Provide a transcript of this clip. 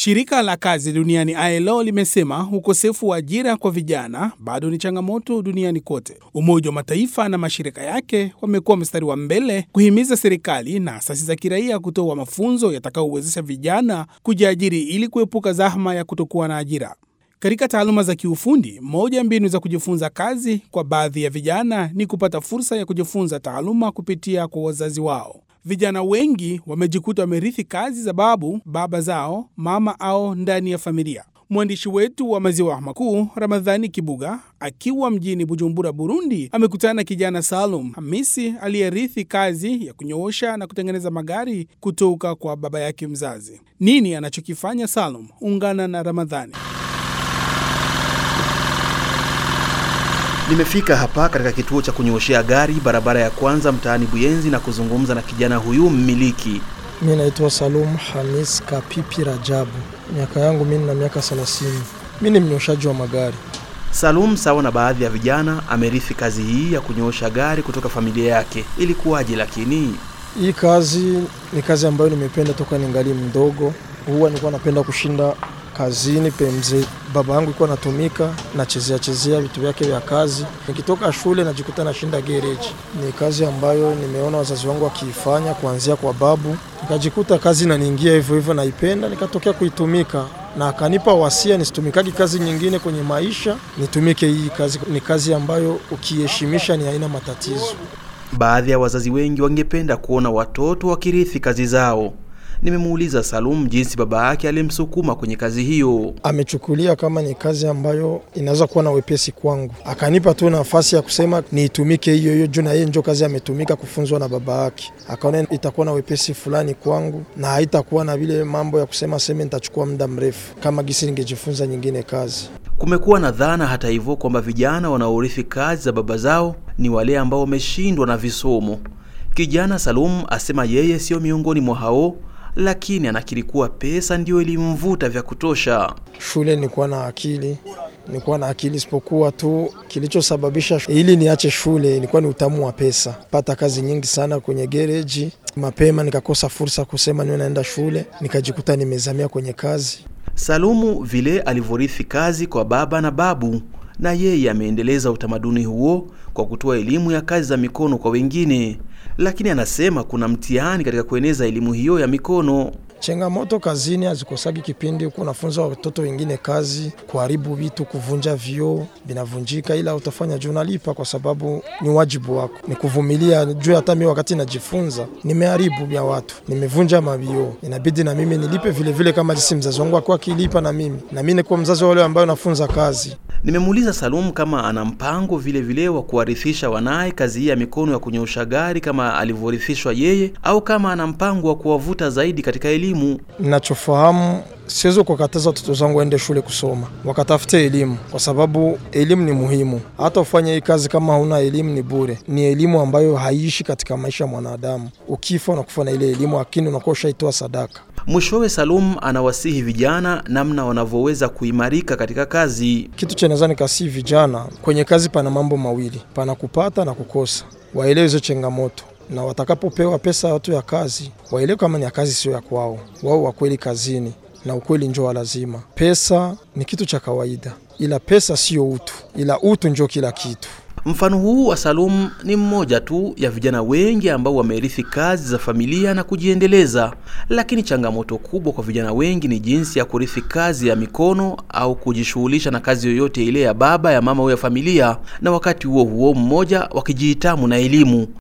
Shirika la kazi duniani ILO limesema ukosefu wa ajira kwa vijana bado ni changamoto duniani kote. Umoja wa Mataifa na mashirika yake wamekuwa mstari wa mbele kuhimiza serikali na asasi za kiraia kutoa mafunzo yatakayowezesha vijana kujiajiri ili kuepuka zahma ya kutokuwa na ajira. Katika taaluma za kiufundi, moja ya mbinu za kujifunza kazi kwa baadhi ya vijana ni kupata fursa ya kujifunza taaluma kupitia kwa wazazi wao. Vijana wengi wamejikuta wamerithi kazi za babu, baba zao, mama au ndani ya familia. Mwandishi wetu wa Maziwa Makuu, Ramadhani Kibuga, akiwa mjini Bujumbura, Burundi, amekutana na kijana Salum Hamisi aliyerithi kazi ya kunyoosha na kutengeneza magari kutoka kwa baba yake mzazi. Nini anachokifanya Salum? Ungana na Ramadhani. Nimefika hapa katika kituo cha kunyooshea gari barabara ya kwanza mtaani Buyenzi na kuzungumza na kijana huyu mmiliki. Mi naitwa Salum Hamis Kapipi Rajabu, miaka yangu mimi na miaka 30. Mi ni mnyoshaji wa magari. Salum, sawa na baadhi ya vijana, amerithi kazi hii ya kunyoosha gari kutoka familia yake. Ilikuwaje? Lakini Hii kazi ni kazi ambayo nimependa toka ningali mdogo. Huwa nilikuwa napenda kushinda kazini pemze baba yangu ilikuwa natumika nachezea chezea vitu vyake vya kazi. Nikitoka shule najikuta nashinda gereji. Ni kazi ambayo nimeona wazazi wangu wakiifanya kuanzia kwa babu, nikajikuta kazi inaniingia hivyo hivyo, naipenda nikatokea kuitumika na akanipa wasia nisitumikagi kazi nyingine kwenye maisha, nitumike hii kazi. Ni kazi ambayo ukiheshimisha ni haina matatizo. baadhi ya wazazi wengi wangependa kuona watoto wakirithi kazi zao. Nimemuuliza Salum jinsi baba yake alimsukuma kwenye kazi hiyo. amechukulia kama ni kazi ambayo inaweza kuwa na wepesi kwangu, akanipa tu nafasi ya kusema niitumike hiyo hiyo juu na yeye njo kazi ametumika kufunzwa na baba yake, akaona itakuwa na wepesi fulani kwangu na haitakuwa na vile mambo ya kusema seme nitachukua muda mrefu kama gisi ningejifunza nyingine kazi. Kumekuwa na dhana hata hivyo kwamba vijana wanaorithi kazi za baba zao ni wale ambao wameshindwa na visomo. Kijana Salum asema yeye sio miongoni mwa hao, lakini anakiri kuwa pesa ndiyo ilimvuta vya kutosha. Shule nilikuwa na akili, nilikuwa na akili, isipokuwa tu kilichosababisha ili niache shule ilikuwa ni utamu wa pesa. Pata kazi nyingi sana kwenye gereji, mapema nikakosa fursa kusema niwe naenda shule, nikajikuta nimezamia kwenye kazi. Salumu vile alivyorithi kazi kwa baba na babu, na yeye ameendeleza utamaduni huo kwa kutoa elimu ya kazi za mikono kwa wengine, lakini anasema kuna mtihani katika kueneza elimu hiyo ya mikono. Changamoto kazini hazikosagi kipindi huko unafunza watoto wengine kazi, kuharibu vitu, kuvunja vioo vinavunjika, ila utafanya juu unalipa, kwa sababu ni wajibu wako, ni kuvumilia. Juu hata mimi wakati najifunza nimeharibu vya watu, nimevunja mavioo, inabidi na mimi nilipe vile vile, kama jinsi mzazi wangu akuwa akilipa na mimi, na mimi nikuwa mzazi wa wale ambao nafunza kazi. Nimemuuliza Salum kama ana mpango vile vile wa kuwarithisha wanaye kazi hii ya mikono ya kunyoosha gari kama alivyorithishwa yeye, au kama ana mpango wa kuwavuta zaidi katika elimu. Ninachofahamu, siwezi kukataza watoto zangu waende shule kusoma, wakatafute elimu, kwa sababu elimu ni muhimu. Hata ufanye hii kazi kama hauna elimu ni bure. Ni elimu ambayo haiishi katika maisha ya mwanadamu. Ukifa unakufa na ile elimu, lakini unakuwa ushaitoa sadaka. Mwishowe, Salum anawasihi vijana namna wanavyoweza kuimarika katika kazi. Kitu cha naweza nikasii vijana kwenye kazi, pana mambo mawili, pana kupata na kukosa. Waelewe hizo changamoto na watakapopewa pesa ya watu ya kazi waelewe kama ni ya kazi, sio ya kwao. Wao wa kweli kazini, na ukweli njo wa lazima. Pesa ni kitu cha kawaida, ila pesa sio utu, ila utu njo kila kitu. Mfano huu wa Salum ni mmoja tu ya vijana wengi ambao wamerithi kazi za familia na kujiendeleza, lakini changamoto kubwa kwa vijana wengi ni jinsi ya kurithi kazi ya mikono au kujishughulisha na kazi yoyote ile ya baba ya mama au ya familia, na wakati huo huo mmoja wakijihitamu na elimu.